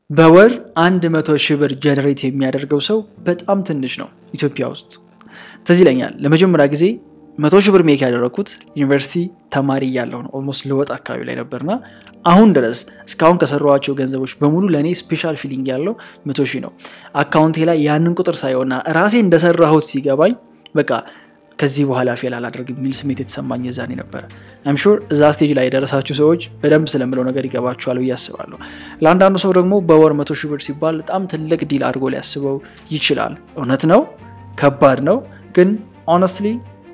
በወር አንድ መቶ ሺህ ብር ጀነሬት የሚያደርገው ሰው በጣም ትንሽ ነው ኢትዮጵያ ውስጥ። ትዝ ይለኛል ለመጀመሪያ ጊዜ መቶ ሺህ ብር ሜክ ያደረግኩት ዩኒቨርሲቲ ተማሪ እያለሁ ነው። ኦልሞስት ልወጥ አካባቢ ላይ ነበርና አሁን ድረስ እስካሁን ከሰሯቸው ገንዘቦች በሙሉ ለእኔ ስፔሻል ፊሊንግ ያለው መቶ ሺህ ነው። አካውንቴ ላይ ያንን ቁጥር ሳየውና ራሴ እንደሰራሁት ሲገባኝ በቃ ከዚህ በኋላ ፌል አላደርግም የሚል ስሜት የተሰማኝ የዛኔ ነበረ። አም ሹር እዛ ስቴጅ ላይ የደረሳችሁ ሰዎች በደንብ ስለምለው ነገር ይገባችኋል ብዬ አስባለሁ። ለአንዳንዱ ሰው ደግሞ በወር መቶ ሺህ ብር ሲባል በጣም ትልቅ ዲል አድርጎ ሊያስበው ይችላል። እውነት ነው፣ ከባድ ነው፣ ግን ኦነስትሊ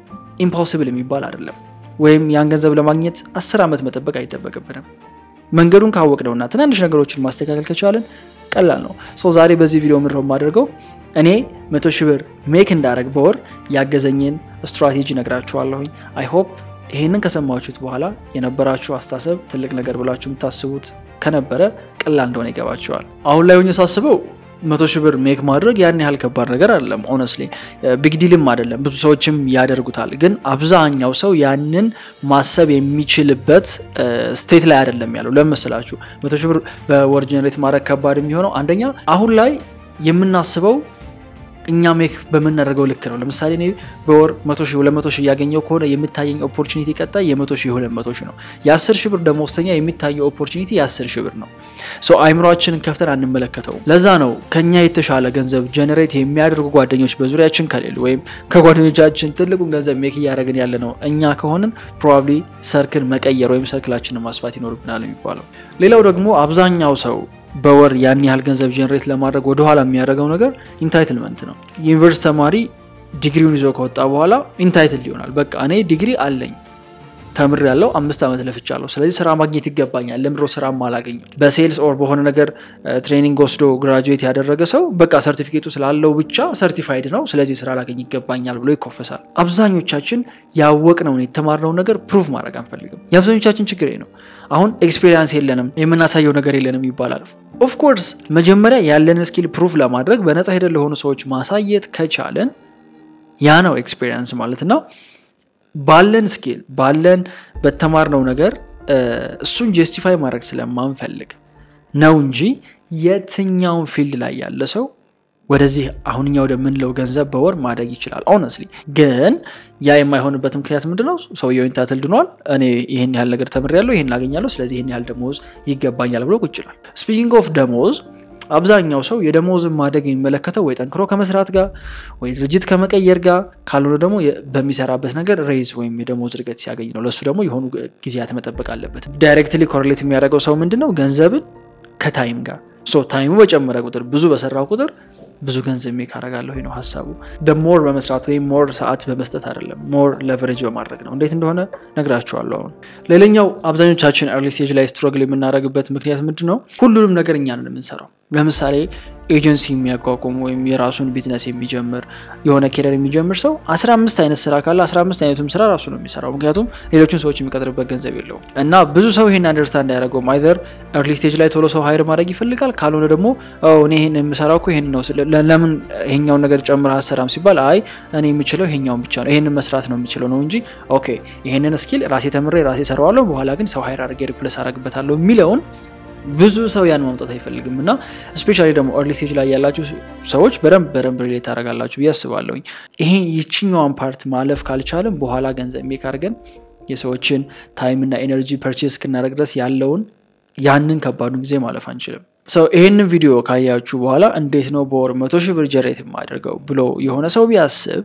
ኢምፖሲብል የሚባል አይደለም። ወይም ያን ገንዘብ ለማግኘት አስር ዓመት መጠበቅ አይጠበቅብንም። መንገዱን ካወቅነውና ትናንሽ ነገሮችን ማስተካከል ከቻለን ቀላል ነው። ሰው ዛሬ በዚህ ቪዲዮ ምድረው የማደርገው እኔ መቶ ሺህ ብር ሜክ እንዳረግ በወር ያገዘኝን ስትራቴጂ ነግራችኋለሁኝ። አይ ሆፕ ይህንን ከሰማችሁት በኋላ የነበራችሁ አስተሳሰብ ትልቅ ነገር ብላችሁ የምታስቡት ከነበረ ቀላል እንደሆነ ይገባችኋል። አሁን ላይ ሆኜ ሳስበው መቶ ሺህ ብር ሜክ ማድረግ ያን ያህል ከባድ ነገር አይደለም። ኦነስሊ ቢግ ዲልም አይደለም። ብዙ ሰዎችም ያደርጉታል። ግን አብዛኛው ሰው ያንን ማሰብ የሚችልበት ስቴት ላይ አይደለም ያለው። ለምን መሰላችሁ? መቶ ሺህ ብር በወር ጀነሬት ማድረግ ከባድ የሚሆነው አንደኛ አሁን ላይ የምናስበው እኛ ሜክ በምናደርገው ልክ ነው። ለምሳሌ እኔ በወር መቶ ሺህ ሁለት መቶ ሺህ እያገኘው ከሆነ የሚታየኝ ኦፖርቹኒቲ ቀጣይ የመቶ ሺህ ሁለት መቶ ሺህ ነው። የአስር ሺህ ብር ደመወዝተኛ የሚታየው ኦፖርቹኒቲ የአስር ሺህ ብር ነው። ሶ አይምሯችንን ከፍተን አንመለከተውም። ለዛ ነው ከኛ የተሻለ ገንዘብ ጀነሬት የሚያደርጉ ጓደኞች በዙሪያችን ከሌሉ ወይም ከጓደኞቻችን ትልቁን ገንዘብ ሜክ እያደረግን ያለ ነው እኛ ከሆንን ፕሮባብሊ ሰርክል መቀየር ወይም ሰርክላችንን ማስፋት ይኖርብናል የሚባለው። ሌላው ደግሞ አብዛኛው ሰው በወር ያን ያህል ገንዘብ ጀነሬት ለማድረግ ወደኋላ የሚያደርገው ነገር ኢንታይትልመንት ነው። ዩኒቨርሲቲ ተማሪ ዲግሪውን ይዞ ከወጣ በኋላ ኢንታይትል ይሆናል። በቃ እኔ ዲግሪ አለኝ ተምር ያለው አምስት ዓመት ለፍቻለሁ፣ ስለዚህ ስራ ማግኘት ይገባኛል። ለምድሮ ስራ አላገኘው። በሴልስ ኦር በሆነ ነገር ትሬኒንግ ወስዶ ግራጁዌት ያደረገ ሰው በቃ ሰርቲፊኬቱ ስላለው ብቻ ሰርቲፋይድ ነው፣ ስለዚህ ስራ ላገኝ ይገባኛል ብሎ ይኮፈሳል። አብዛኞቻችን ያወቅነውን የተማርነውን ነገር ፕሩቭ ማድረግ አንፈልግም። የአብዛኞቻችን ችግር ነው። አሁን ኤክስፔሪንስ የለንም የምናሳየው ነገር የለንም ይባላል። ኦፍኮርስ መጀመሪያ ያለንን ስኪል ፕሩቭ ለማድረግ በነፃ ሄደን ለሆኑ ሰዎች ማሳየት ከቻለን ያ ነው ኤክስፔሪንስ ማለት እና ባለን ስኪል ባለን በተማርነው ነገር እሱን ጀስቲፋይ ማድረግ ስለማንፈልግ ነው እንጂ የትኛውን ፊልድ ላይ ያለ ሰው ወደዚህ አሁንኛ ወደምንለው ገንዘብ በወር ማደግ ይችላል። ኦነስሊ ግን ያ የማይሆንበት ምክንያት ምንድነው? ሰውየው ኢንታይትልድ ሆኗል። እኔ ይህን ያህል ነገር ተምሬያለሁ፣ ይህን ላገኛለሁ፣ ስለዚህ ይህን ያህል ደሞዝ ይገባኛል ብሎ ቁጭ ይላል። ስፒኪንግ ኦፍ ደሞዝ አብዛኛው ሰው የደሞዝን ማደግ የሚመለከተው ወይ ጠንክሮ ከመስራት ጋር ወይ ድርጅት ከመቀየር ጋር ካልሆነ ደግሞ በሚሰራበት ነገር ሬይዝ ወይም የደሞዝ እድገት ሲያገኝ ነው። ለእሱ ደግሞ የሆኑ ጊዜያት መጠበቅ አለበት። ዳይሬክትሊ ኮሬሌት የሚያደርገው ሰው ምንድነው? ገንዘብን ከታይም ጋር ሶ ታይሙ በጨመረ ቁጥር ብዙ በሰራው ቁጥር ብዙ ገንዘብ ሜክ አደርጋለሁ ነው ሀሳቡ። ሞር በመስራት ወይም ሞር ሰዓት በመስጠት አይደለም፣ ሞር ለቨሬጅ በማድረግ ነው። እንዴት እንደሆነ ነግራችኋለሁ። አሁን ሌላኛው አብዛኞቻችን ኤርሊ ስቴጅ ላይ ስትሮግል የምናደርግበት ምክንያት ምንድን ነው? ሁሉንም ነገር እኛ ነን የምንሰራው። ለምሳሌ ኤጀንሲ የሚያቋቁም ወይም የራሱን ቢዝነስ የሚጀምር የሆነ ኬሪየር የሚጀምር ሰው 15 አይነት ስራ ካለ 15 አይነቱም ስራ ራሱ ነው የሚሰራው። ምክንያቱም ሌሎችን ሰዎች የሚቀጥርበት ገንዘብ የለውም። እና ብዙ ሰው ይሄን አንደርስታንድ አያደርገውም። አይዘር ኤርሊ ስቴጅ ላይ ቶሎ ሰው ሀይር ማድረግ ይፈልጋል፣ ካልሆነ ደግሞ እኔ ይሄን የምሰራው እኮ ይሄን ነው፣ ለምን ይሄኛውን ነገር ጨምረህ አሰራም ሲባል አይ እኔ የምችለው ይሄኛውን ብቻ ነው፣ ይሄንን መስራት ነው የምችለው ነው እንጂ ኦኬ ይሄንን ስኪል ራሴ ተምሬ ራሴ ሰራዋለሁ፣ በኋላ ግን ሰው ሀይር አድርጌ ሪፕለስ አደርግበታለሁ የሚለውን ብዙ ሰው ያን ማምጣት አይፈልግም። እና ስፔሻሊ ደግሞ ኤርሊ ስቴጅ ላይ ያላችሁ ሰዎች በደንብ በደንብ ሪሌት ታደርጋላችሁ ብዬ አስባለሁኝ። ይሄ ይችኛዋን ፓርት ማለፍ ካልቻለም በኋላ ገንዘብ ሜክ አድርገን የሰዎችን ታይም እና ኤነርጂ ፐርቼስ እስክናደርግ ድረስ ያለውን ያንን ከባዱን ጊዜ ማለፍ አንችልም። ሰው ይሄንን ቪዲዮ ካያችሁ በኋላ እንዴት ነው በወር መቶ ሺህ ብር ጀሬት የማደርገው ብሎ የሆነ ሰው ቢያስብ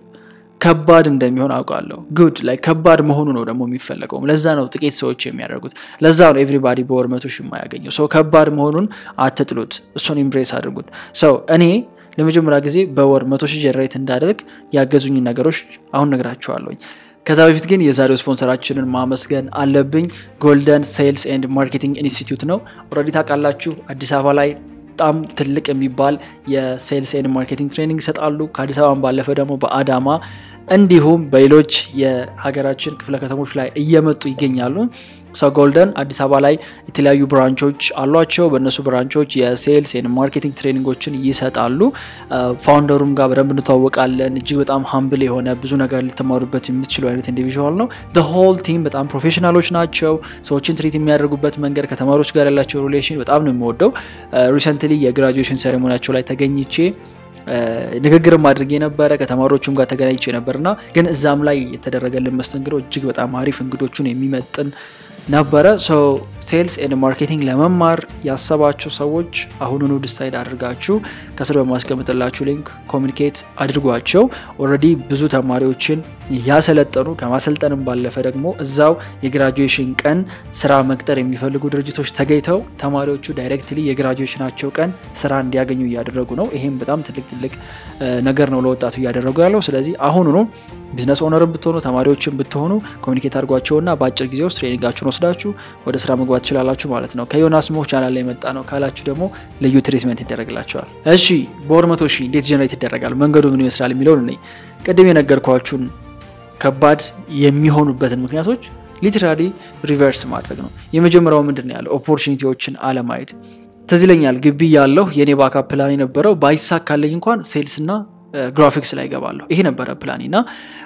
ከባድ እንደሚሆን አውቃለሁ። ጉድ ላይ ከባድ መሆኑ ነው ደግሞ የሚፈለገውም። ለዛ ነው ጥቂት ሰዎች የሚያደርጉት። ለዛ ነው ኤቭሪባዲ በወር መቶ ሺህ የማያገኘው። ሰው ከባድ መሆኑን አትጥሉት፣ እሱን ኢምፕሬስ አድርጉት። ሰው እኔ ለመጀመሪያ ጊዜ በወር መቶ ሺህ ጀነሬት እንዳደርግ ያገዙኝ ነገሮች አሁን ነግራችኋለሁኝ። ከዛ በፊት ግን የዛሬው ስፖንሰራችንን ማመስገን አለብኝ። ጎልደን ሴልስ ኤንድ ማርኬቲንግ ኢንስቲትዩት ነው። ኦልሬዲ ታውቃላችሁ አዲስ አበባ ላይ በጣም ትልቅ የሚባል የሴልስ ኤንድ ማርኬቲንግ ትሬኒንግ ይሰጣሉ። ከአዲስ አበባን ባለፈ ደግሞ በአዳማ እንዲሁም በሌሎች የሀገራችን ክፍለ ከተሞች ላይ እየመጡ ይገኛሉ። ሰው ጎልደን አዲስ አበባ ላይ የተለያዩ ብራንቾች አሏቸው። በእነሱ ብራንቾች የሴልስ ማርኬቲንግ ትሬኒንጎችን ይሰጣሉ። ፋውንደሩም ጋር በደንብ እንተዋወቃለን። እጅግ በጣም ሀምብል የሆነ ብዙ ነገር ልትማሩበት የምትችሉ አይነት ኢንዲቪዥዋል ነው። ሆል ቲም በጣም ፕሮፌሽናሎች ናቸው። ሰዎችን ትሪት የሚያደርጉበት መንገድ ከተማሪዎች ጋር ያላቸው ሪሌሽን በጣም ነው የሚወደው። ሪሰንትሊ የግራጁዌሽን ሴሬሞኒያቸው ላይ ተገኝቼ ንግግርም አድርጌ ነበረ ከተማሪዎቹም ጋር ተገናኝቼ ነበርና ግን እዛም ላይ የተደረገልን መስተንግዶ እጅግ በጣም አሪፍ እንግዶቹን የሚመጥን ነበረ። ሴልስ ኤንድ ማርኬቲንግ ለመማር ያሰባችሁ ሰዎች አሁኑኑ ዲሳይድ አድርጋችሁ ከስር በማስቀምጥላችሁ ሊንክ ኮሚኒኬት አድርጓቸው። ኦልሬዲ ብዙ ተማሪዎችን እያሰለጠኑ ከማሰልጠንም ባለፈ ደግሞ እዛው የግራጁዌሽን ቀን ስራ መቅጠር የሚፈልጉ ድርጅቶች ተገኝተው ተማሪዎቹ ዳይሬክትሊ የግራጁዌሽናቸው ቀን ስራ እንዲያገኙ እያደረጉ ነው። ይሄም በጣም ትልቅ ትልቅ ነገር ነው ለወጣቱ እያደረጉ ያለው። ስለዚህ አሁኑኑ ቢዝነስ ኦነርን ብትሆኑ ተማሪዎችን ብትሆኑ ኮሚኒኬት አድርጓቸውና በአጭር ጊዜ ውስጥ ትሬኒንጋችሁን ወስዳችሁ ወደ ስራ መግባት ትችላላችሁ ማለት ነው። ከዮናስ ሞህ ቻናል ላይ የመጣ ነው ካላችሁ ደግሞ ልዩ ትሪትመንት ይደረግላቸዋል። እሺ በወር መቶ ሺህ እንዴት ጀነሬት ይደረጋል? መንገዱ ምን ይመስላል የሚለውን እኔ ቅድም የነገርኳችሁን ከባድ የሚሆኑበትን ምክንያቶች ሊትራሊ ሪቨርስ ማድረግ ነው። የመጀመሪያው ምንድን ነው ያለው ኦፖርቹኒቲዎችን አለማየት። ትዝ ይለኛል ግቢ ያለሁ የኔ ባካፕ ፕላን የነበረው ባይሳካለኝ እንኳን ሴልስ እና ግራፊክስ ላይ ይገባለሁ። ይሄ ነበረ ፕላኔ እና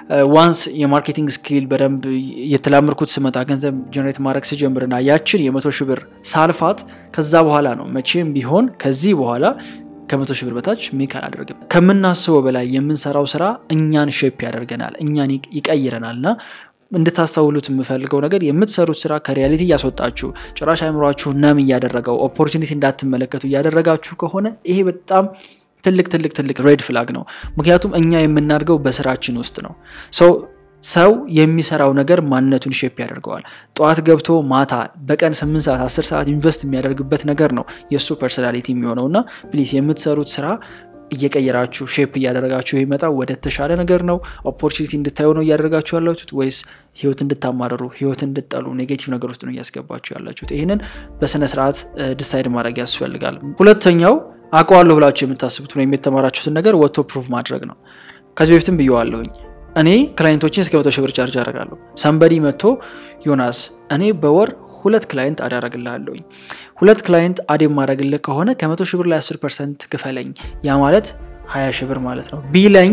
ዋንስ የማርኬቲንግ ስኪል በደንብ የተላመድኩት ስመጣ ገንዘብ ጀነሬት ማድረግ ስጀምርና ያችን የመቶ ሺህ ብር ሳልፋት ከዛ በኋላ ነው መቼም ቢሆን ከዚህ በኋላ ከመቶ ሺህ ብር በታች ሜክ አላደርግም። ከምናስበው በላይ የምንሰራው ስራ እኛን ሼፕ ያደርገናል፣ እኛን ይቀይረናል እና እንድታስተውሉት የምፈልገው ነገር የምትሰሩት ስራ ከሪያሊቲ እያስወጣችሁ ጭራሽ አይምሯችሁ ነም እያደረገው ኦፖርቹኒቲ እንዳትመለከቱ እያደረጋችሁ ከሆነ ይሄ በጣም ትልቅ ትልቅ ትልቅ ሬድ ፍላግ ነው። ምክንያቱም እኛ የምናድገው በስራችን ውስጥ ነው። ሰው ሰው የሚሰራው ነገር ማንነቱን ሼፕ ያደርገዋል። ጠዋት ገብቶ ማታ በቀን 8 ሰዓት 10 ሰዓት ኢንቨስት የሚያደርግበት ነገር ነው የእሱ ፐርሶናሊቲ የሚሆነው እና ፕሊዝ የምትሰሩት ስራ እየቀየራችሁ ሼፕ እያደረጋችሁ ይመጣ ወደ ተሻለ ነገር ነው። ኦፖርቹኒቲ እንድታዩ ነው እያደረጋችሁ ያላችሁት ወይስ ህይወት እንድታማረሩ ህይወት እንድጠሉ ኔጌቲቭ ነገር ውስጥ ነው እያስገባችሁ ያላችሁት? ይህንን በስነ ስርዓት ዲሳይድ ማድረግ ያስፈልጋል። ሁለተኛው አውቀዋለሁ ብላችሁ የምታስቡት ወይም የተማራችሁትን ነገር ወጥቶ ፕሩቭ ማድረግ ነው። ከዚህ በፊትም ብየዋለሁኝ። እኔ ክላይንቶችን እስከ መቶ ሺህ ብር ቻርጅ አደርጋለሁ። ሰንበዲ መጥቶ ዮናስ እኔ በወር ሁለት ክላይንት አድ አደርግልሃለሁኝ ሁለት ክላይንት አድ የማደርግልህ ከሆነ ከመቶ ሺህ ብር ላይ 10 ፐርሰንት ክፈለኝ፣ ያ ማለት 20 ሺህ ብር ማለት ነው ቢለኝ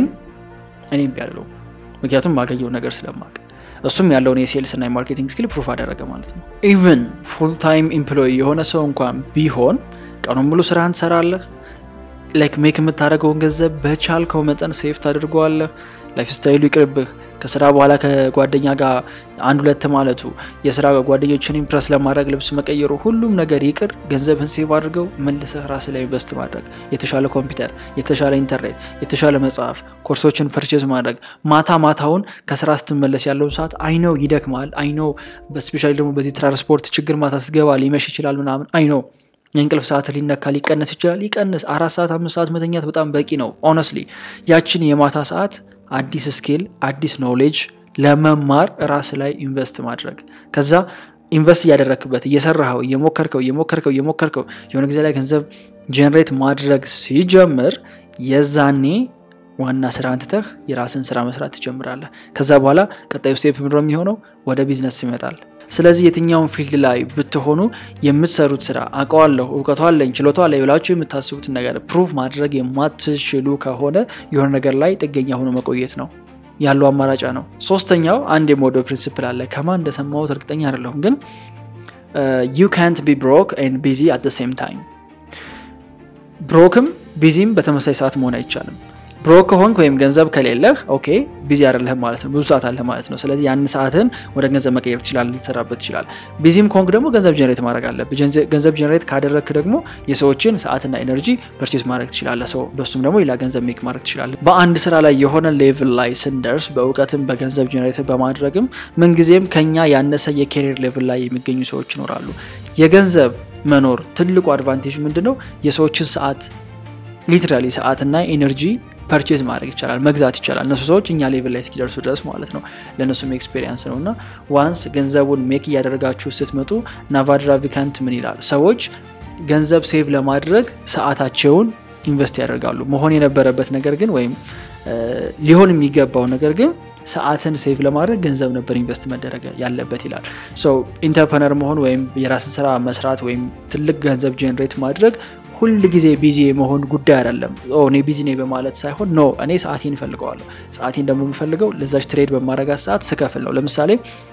እኔ እምቢ አልለውም። ምክንያቱም ማገኘው ነገር ስለማቅ እሱም ያለውን የሴልስ እና የማርኬቲንግ ስኪል ፕሩፍ አደረገ ማለት ነው። ኢቨን ፉል ታይም ኤምፕሎይ የሆነ ሰው እንኳን ቢሆን ቀኑን ሙሉ ስራህን ትሰራለህ። ላይክ ሜክ የምታደርገውን ገንዘብ በቻልከው መጠን ሴፍ ታደርገዋለህ። ላይፍ ስታይሉ ይቅርብህ። ከስራ በኋላ ከጓደኛ ጋር አንድ ሁለት ማለቱ፣ የስራ ጓደኞችን ኢምፕረስ ለማድረግ ልብስ መቀየሩ፣ ሁሉም ነገር ይቅር። ገንዘብህን ሴቭ አድርገው መልሰህ ራስ ላይ ኢንቨስት ማድረግ፣ የተሻለ ኮምፒውተር፣ የተሻለ ኢንተርኔት፣ የተሻለ መጽሐፍ፣ ኮርሶችን ፐርቼዝ ማድረግ፣ ማታ ማታውን ከስራ ስትመለስ ያለውን ሰዓት አይነው ይደክማል። አይነው በስፔሻሊ ደግሞ በዚህ ትራንስፖርት ችግር ማታ ስትገባ ሊመሽ ይችላል ምናምን አይነው የእንቅልፍ ሰዓት ሊነካ ሊቀነስ ይችላል። ይቀንስ። አራት ሰዓት አምስት ሰዓት መተኛት በጣም በቂ ነው። ኦነስትሊ ያችን የማታ ሰዓት አዲስ ስኪል አዲስ ኖሌጅ ለመማር ራስ ላይ ኢንቨስት ማድረግ ከዛ ኢንቨስት እያደረክበት እየሰራኸው እየሞከርከው እየሞከርከው እየሞከርከው የሆነ ጊዜ ላይ ገንዘብ ጀነሬት ማድረግ ሲጀምር የዛኔ ዋና ስራ አንትተህ የራስን ስራ መስራት ትጀምራለህ። ከዛ በኋላ ቀጣዩ ስቴፕ ምንድነው የሚሆነው? ወደ ቢዝነስ ይመጣል። ስለዚህ የትኛውን ፊልድ ላይ ብትሆኑ የምትሰሩት ስራ አውቀዋለሁ፣ እውቀቱ አለኝ፣ ችሎታ አለኝ ብላችሁ የምታስቡትን ነገር ፕሩቭ ማድረግ የማትችሉ ከሆነ የሆነ ነገር ላይ ጥገኛ ሆኖ መቆየት ነው ያለው አማራጫ ነው። ሶስተኛው አንድ የሞዶ ፕሪንሲፕል አለ። ከማን እንደሰማሁት እርግጠኛ አይደለሁም፣ ግን ዩ ካንት ቢ ብሮክ ኤንድ ቢዚ አት ሴም ታይም። ብሮክም ቢዚም በተመሳሳይ ሰዓት መሆን አይቻልም። ብሮክ ከሆንክ ወይም ገንዘብ ከሌለህ ኦኬ ቢዚ አይደለህም ማለት ነው። ብዙ ሰዓት አለ ማለት ነው። ስለዚህ ያን ሰዓትን ወደ ገንዘብ መቀየር ትችላለህ፣ ልትሰራበት ትችላለህ። ቢዚም ከሆንክ ደግሞ ገንዘብ ጀነሬት ማድረግ አለብህ። ገንዘብ ጀነሬት ካደረግክ ደግሞ የሰዎችን ሰዓትና ኤነርጂ ፐርቼዝ ማድረግ ትችላለህ። ሰው በሱም ደግሞ ሌላ ገንዘብ ሜክ ማድረግ ትችላለህ። በአንድ ስራ ላይ የሆነ ሌቭል ላይ ስንደርስ በእውቀትም በገንዘብ ጀነሬት በማድረግም ምንጊዜም ከኛ ያነሰ የኬሪር ሌቭል ላይ የሚገኙ ሰዎች ይኖራሉ። የገንዘብ መኖር ትልቁ አድቫንቴጅ ምንድነው? የሰዎችን ሰዓት ሊትራሊ ሰዓትና ኤነርጂ ፐርቼዝ ማድረግ ይቻላል፣ መግዛት ይቻላል። እነሱ ሰዎች እኛ ሌቭል ላይ እስኪደርሱ ድረስ ማለት ነው። ለእነሱም ኤክስፔሪንስ ነው እና ዋንስ ገንዘቡን ሜክ እያደረጋችሁ ስትመጡ ናቫድራ ቪካንት ምን ይላል? ሰዎች ገንዘብ ሴቭ ለማድረግ ሰዓታቸውን ኢንቨስት ያደርጋሉ። መሆን የነበረበት ነገር ግን ወይም ሊሆን የሚገባው ነገር ግን ሰዓትን ሴቭ ለማድረግ ገንዘብ ነበር ኢንቨስት መደረግ ያለበት ይላል። ኢንተርፕረነር መሆን ወይም የራስን ስራ መስራት ወይም ትልቅ ገንዘብ ጄኔሬት ማድረግ ሁል ጊዜ ቢዚ የመሆን ጉዳይ አይደለም። እኔ ቢዚ ነኝ በማለት ሳይሆን ኖ እኔ ሰዓቴን እፈልገዋለሁ። ሰዓቴን ደግሞ የምፈልገው ለዛች ትሬድ በማድረጋት ሰዓት ስከፍል ነው። ለምሳሌ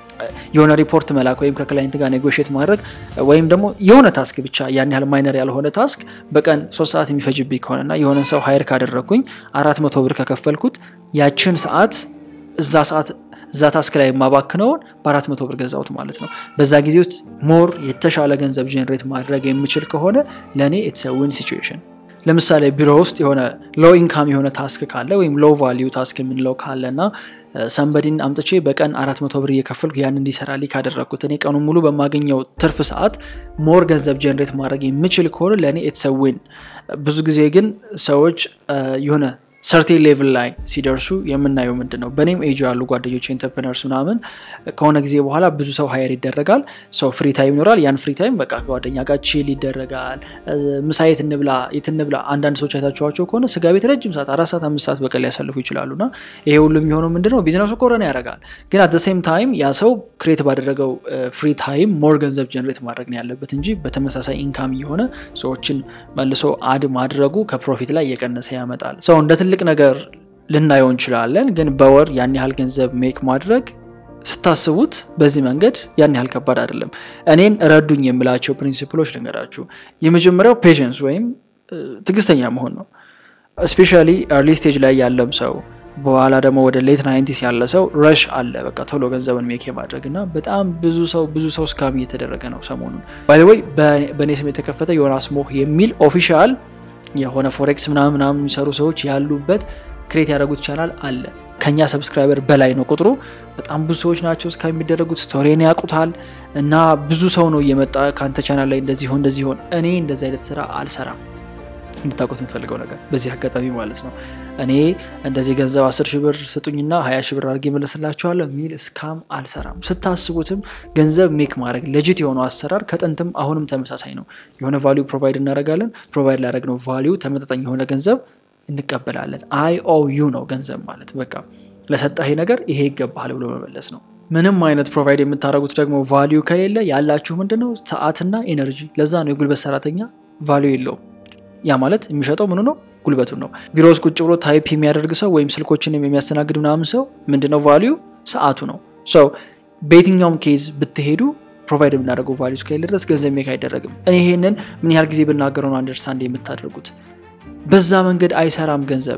የሆነ ሪፖርት መላክ ወይም ከክላይንት ጋር ኔጎሽት ማድረግ ወይም ደግሞ የሆነ ታስክ ብቻ ያን ያህል ማይነር ያልሆነ ታስክ በቀን ሶስት ሰዓት የሚፈጅብኝ ከሆነና የሆነን ሰው ሀይር ካደረግኩኝ አራት መቶ ብር ከከፈልኩት ያችን ሰዓት እዛ ሰዓት እዛ ታስክ ላይ የማባክነውን በአራት መቶ ብር ገዛሁት ማለት ነው። በዛ ጊዜ ውስጥ ሞር የተሻለ ገንዘብ ጀኔሬት ማድረግ የምችል ከሆነ ለእኔ ኢትስ ዊን ሲቹዌሽን። ለምሳሌ ቢሮ ውስጥ የሆነ ሎ ኢንካም የሆነ ታስክ ካለ ወይም ሎ ቫሊዩ ታስክ የምንለው ካለ እና ሰንበዲን አምጥቼ በቀን አራት መቶ ብር እየከፈልኩ ያን እንዲሰራልኝ ካደረግኩት እኔ ቀኑ ሙሉ በማገኘው ትርፍ ሰዓት ሞር ገንዘብ ጀኔሬት ማድረግ የምችል ከሆነ ለእኔ ኢትስ ዊን። ብዙ ጊዜ ግን ሰዎች የሆነ ሰርቴን ሌቭል ላይ ሲደርሱ የምናየው ምንድን ነው? በእኔም ኤጅ ያሉ ጓደኞች ኢንተርፕረነርስ ምናምን ከሆነ ጊዜ በኋላ ብዙ ሰው ሀየር ይደረጋል። ሰው ፍሪ ታይም ይኖራል። ያን ፍሪ ታይም በቃ ጓደኛ ጋር ቺል ይደረጋል። ምሳ የት እንብላ የት እንብላ። አንዳንድ ሰዎች አይታችኋቸው ከሆነ ስጋ ቤት ረጅም ሰዓት አራት ሰዓት አምስት ሰዓት በቀን ሊያሳልፉ ይችላሉ። እና ይሄ ሁሉ የሚሆነው ምንድን ነው? ቢዝነሱ ኮረና ያደርጋል። ግን አት ሴም ታይም ያ ሰው ክሬት ባደረገው ፍሪ ታይም ሞር ገንዘብ ጀነሬት ማድረግ ነው ያለበት እንጂ በተመሳሳይ ኢንካም እየሆነ ሰዎችን መልሶ አድ ማድረጉ ከፕሮፊት ላይ እየቀነሰ ያመጣል። ሰው እንደ ትልቅ ነገር ልናየው እንችላለን። ግን በወር ያን ያህል ገንዘብ ሜክ ማድረግ ስታስቡት በዚህ መንገድ ያን ያህል ከባድ አይደለም። እኔን ረዱኝ የምላቸው ፕሪንሲፕሎች ልንገራችሁ። የመጀመሪያው ፔሽንስ ወይም ትዕግስተኛ መሆን ነው። እስፔሻሊ ኤርሊ ስቴጅ ላይ ያለም ሰው በኋላ ደግሞ ወደ ሌት ናይንቲስ ያለ ሰው ረሽ አለ በቃ ቶሎ ገንዘብን ሜክ የማድረግ እና በጣም ብዙ ሰው ብዙ ሰው ስካም እየተደረገ ነው ሰሞኑን። ባይወይ በእኔ ስም የተከፈተ ዮናስ ሞህ የሚል ኦፊሻል የሆነ ፎሬክስ ምናምን ምናምን የሚሰሩ ሰዎች ያሉበት ክሬት ያደረጉት ቻናል አለ። ከኛ ሰብስክራይበር በላይ ነው ቁጥሩ። በጣም ብዙ ሰዎች ናቸው እስካ የሚደረጉት ስቶሪን ያውቁታል። እና ብዙ ሰው ነው እየመጣ ከአንተ ቻናል ላይ እንደዚህ ሆን እንደዚህ ሆን። እኔ እንደዚህ አይነት ስራ አልሰራም። እንድታውቁት የምፈልገው ነገር በዚህ አጋጣሚ ማለት ነው። እኔ እንደዚህ ገንዘብ አስር ሺህ ብር ስጡኝና ሀያ ሺህ ብር አድርጌ መለስላችኋለሁ የሚል እስካም አልሰራም። ስታስቡትም ገንዘብ ሜክ ማድረግ ለጅት የሆነው አሰራር ከጥንትም አሁንም ተመሳሳይ ነው። የሆነ ቫሊዩ ፕሮቫይድ እናደርጋለን። ፕሮቫይድ ላደረግነው ቫሊዩ ተመጣጣኝ የሆነ ገንዘብ እንቀበላለን። አይ ኦ ዩ ነው ገንዘብ ማለት በቃ ለሰጠህ ነገር ይሄ ይገባሃል ብሎ መመለስ ነው። ምንም አይነት ፕሮቫይድ የምታደርጉት ደግሞ ቫሊዩ ከሌለ ያላችሁ ምንድነው ሰዓትና ኤነርጂ። ለዛ ነው የጉልበት ሰራተኛ ቫሊዩ የለውም። ያ ማለት የሚሸጠው ምኑ ነው? ጉልበቱን ነው። ቢሮ ውስጥ ቁጭ ብሎ ታይፕ የሚያደርግ ሰው ወይም ስልኮችን የሚያስተናግድ ምናምን ሰው ምንድነው ቫሊዩ? ሰዓቱ ነው። ሰው በየትኛውም ኬዝ ብትሄዱ ፕሮቫይድ የምናደርገው ቫሊዩ እስከሌለ ድረስ ገንዘብ ሜክ አይደረግም። እኔ ይሄንን ምን ያህል ጊዜ ብናገረው ነው አንደርስታንድ የምታደርጉት? በዛ መንገድ አይሰራም ገንዘብ።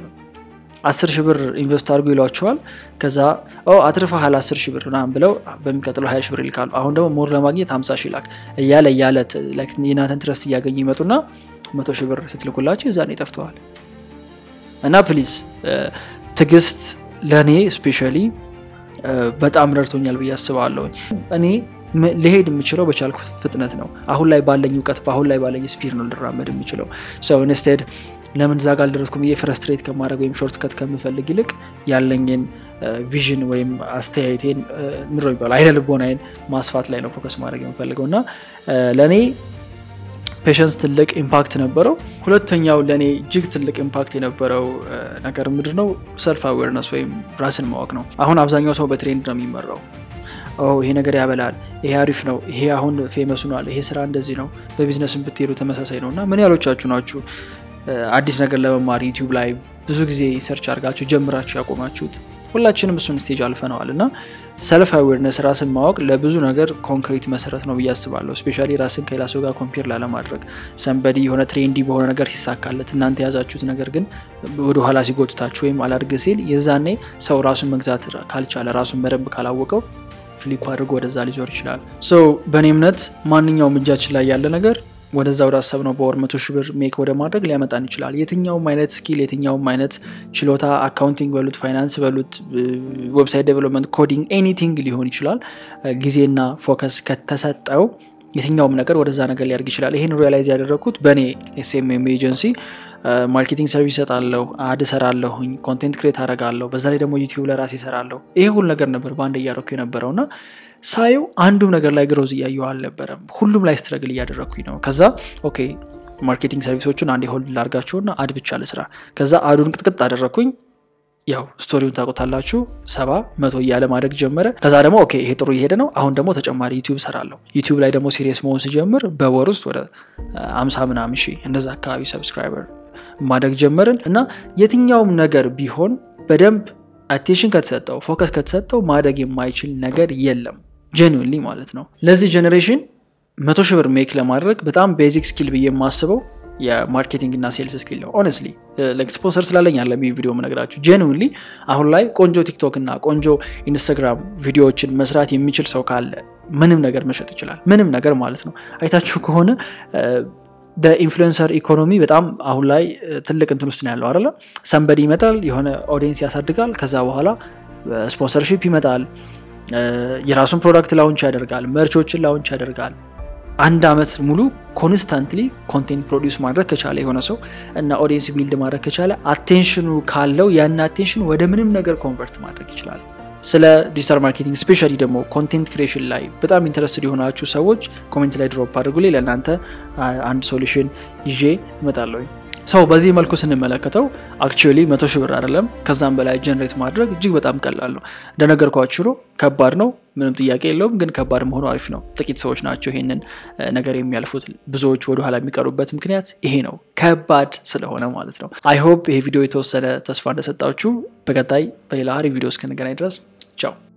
አስር ሺህ ብር ኢንቨስት አድርጉ ይሏቸዋል። ከዛ አትርፈሃል አስር ሺህ ብር ምናምን ብለው በሚቀጥለው ሀያ ሺህ ብር ይልካሉ። አሁን ደግሞ ሞር ለማግኘት ሀምሳ ሺህ ላክ እያለ እያለ የናንተን ትረስት እያገኙ ይመጡና መቶ ሺህ ብር ስትልኩላቸው የዛኔ ጠፍተዋል። እና ፕሊዝ ትዕግስት ለእኔ ስፔሻሊ በጣም ረድቶኛል ብዬ አስባለሁ። እኔ ልሄድ የምችለው በቻልኩት ፍጥነት ነው። አሁን ላይ ባለኝ እውቀት በአሁን ላይ ባለኝ ስፒድ ነው ልራመድ የምችለው። ሰው ኢንስቴድ ለምን ዛጋ አልደረስኩም ብዬ ፍረስትሬት ከማድረግ ወይም ሾርት ከት ከምፈልግ ይልቅ ያለኝን ቪዥን ወይም አስተያየቴን ምድሮ ይባል አይነ ልቦናዬን ማስፋት ላይ ነው ፎከስ ማድረግ የምፈልገው እና ለእኔ ፔሽንስ ትልቅ ኢምፓክት ነበረው። ሁለተኛው ለእኔ እጅግ ትልቅ ኢምፓክት የነበረው ነገር ምንድን ነው? ሰልፍ አዌርነስ ወይም ራስን ማወቅ ነው። አሁን አብዛኛው ሰው በትሬንድ ነው የሚመራው። ይሄ ነገር ያበላል፣ ይሄ አሪፍ ነው፣ ይሄ አሁን ፌመስ ሆኗል፣ ይሄ ስራ እንደዚህ ነው። በቢዝነስም ብትሄዱ ተመሳሳይ ነው እና ምን ያሎቻችሁ ናችሁ አዲስ ነገር ለመማር ዩቲዩብ ላይ ብዙ ጊዜ ሰርች አድርጋችሁ ጀምራችሁ ያቆማችሁት? ሁላችንም እሱን ስቴጅ አልፈነዋል እና ሰልፍ አዌርነስ ራስን ማወቅ ለብዙ ነገር ኮንክሪት መሰረት ነው ብዬ አስባለሁ። ስፔሻሊ ራስን ከሌላ ሰው ጋር ኮምፔር ላለማድረግ ሰንበዲ የሆነ ትሬንዲ በሆነ ነገር ሲሳካለት እናንተ የያዛችሁት ነገር ግን ወደኋላ ሲጎትታችሁ ወይም አላድግ ሲል የዛኔ ሰው ራሱን መግዛት ካልቻለ ራሱን በደንብ ካላወቀው ፍሊፕ አድርጎ ወደዛ ሊዞር ይችላል። ሶ በእኔ እምነት ማንኛውም እጃችን ላይ ያለ ነገር ወደዛ ወደ አሰብነው በወር መቶ ሺህ ብር ሜክ ወደ ማድረግ ሊያመጣን ይችላል። የትኛውም አይነት ስኪል፣ የትኛውም አይነት ችሎታ፣ አካውንቲንግ በሉት፣ ፋይናንስ በሉት፣ ዌብሳይት ዴቨሎፕመንት፣ ኮዲንግ፣ ኤኒቲንግ ሊሆን ይችላል። ጊዜና ፎከስ ከተሰጠው የትኛውም ነገር ወደዛ ነገር ሊያደርግ ይችላል። ይህን ሪያላይዝ ያደረግኩት በእኔ ኤስኤምኤም ኤጀንሲ ማርኬቲንግ ሰርቪስ እሰጣለሁ፣ አድ እሰራለሁኝ፣ ኮንቴንት ክሬት አደርጋለሁ፣ በዛ ላይ ደግሞ ዩቲዩብ ለራሴ እሰራለሁ። ይሄ ሁሉ ነገር ነበር በአንድ እያደረኩ የነበረው እና ሳየው አንዱም ነገር ላይ ግሮዝ እያየሁ አልነበረም። ሁሉም ላይ ስትረግል እያደረግኩኝ ነው። ከዛ ኦኬ ማርኬቲንግ ሰርቪሶቹን አንዴ ሆልድ ላርጋቸውና አድ ብቻ ልስራ። ከዛ አዱን ቅጥቅጥ አደረግኩኝ። ያው ስቶሪውን ታውቁታላችሁ። ሰባ መቶ እያለ ማደግ ጀመረ። ከዛ ደግሞ ኦኬ ይሄ ጥሩ እየሄደ ነው፣ አሁን ደግሞ ተጨማሪ ዩቲዩብ ሰራለሁ። ዩቲዩብ ላይ ደግሞ ሲሪየስ መሆን ሲጀምር በወር ውስጥ ወደ አምሳ ምናምን ሺህ እንደዛ አካባቢ ሰብስክራይበር ማደግ ጀመርን እና የትኛውም ነገር ቢሆን በደንብ አቴንሽን ከተሰጠው ፎከስ ከተሰጠው ማደግ የማይችል ነገር የለም። ጀኒንሊ ማለት ነው። ለዚህ ጀኔሬሽን መቶ ሺህ ብር ሜክ ለማድረግ በጣም ቤዚክ ስኪል ብዬ የማስበው የማርኬቲንግ እና ሴልስ ስኪል ነው። ኦነስትሊ ስፖንሰር ስላለኝ ያለ ቪዲዮ ምነግራችሁ ጀኒንሊ አሁን ላይ ቆንጆ ቲክቶክ እና ቆንጆ ኢንስታግራም ቪዲዮዎችን መስራት የሚችል ሰው ካለ ምንም ነገር መሸጥ ይችላል። ምንም ነገር ማለት ነው። አይታችሁ ከሆነ በኢንፍሉንሰር ኢኮኖሚ በጣም አሁን ላይ ትልቅ እንትን ውስጥ ነው ያለው አይደለ? ሰንበዲ ይመጣል፣ የሆነ ኦዲየንስ ያሳድጋል። ከዛ በኋላ ስፖንሰርሺፕ ይመጣል፣ የራሱን ፕሮዳክት ላውንች ያደርጋል፣ መርቾችን ላውንች ያደርጋል። አንድ አመት ሙሉ ኮንስታንትሊ ኮንቴንት ፕሮዲውስ ማድረግ ከቻለ የሆነ ሰው እና ኦዲየንስ ቢልድ ማድረግ ከቻለ አቴንሽኑ ካለው ያን አቴንሽን ወደ ምንም ነገር ኮንቨርት ማድረግ ይችላል። ስለ ዲጂታል ማርኬቲንግ ስፔሻሊ ደግሞ ኮንቴንት ክሬሽን ላይ በጣም ኢንተረስትድ የሆናችሁ ሰዎች ኮሜንት ላይ ድሮፕ አድርጉልኝ። ለእናንተ አንድ ሶሉሽን ይዤ እመጣለሁ። ሰው በዚህ መልኩ ስንመለከተው አክቹዋሊ መቶ ሺህ ብር አይደለም ከዛም በላይ ጀነሬት ማድረግ እጅግ በጣም ቀላል ነው። እንደነገርኳችሁ ነው፣ ከባድ ነው፣ ምንም ጥያቄ የለውም። ግን ከባድ መሆኑ አሪፍ ነው። ጥቂት ሰዎች ናቸው ይሄንን ነገር የሚያልፉት። ብዙዎች ወደኋላ የሚቀሩበት ምክንያት ይሄ ነው፣ ከባድ ስለሆነ ማለት ነው። አይ ሆፕ ይሄ ቪዲዮ የተወሰነ ተስፋ እንደሰጣችሁ። በቀጣይ በሌላ አሪፍ ቪዲዮ እስክንገናኝ ድረስ ቻው።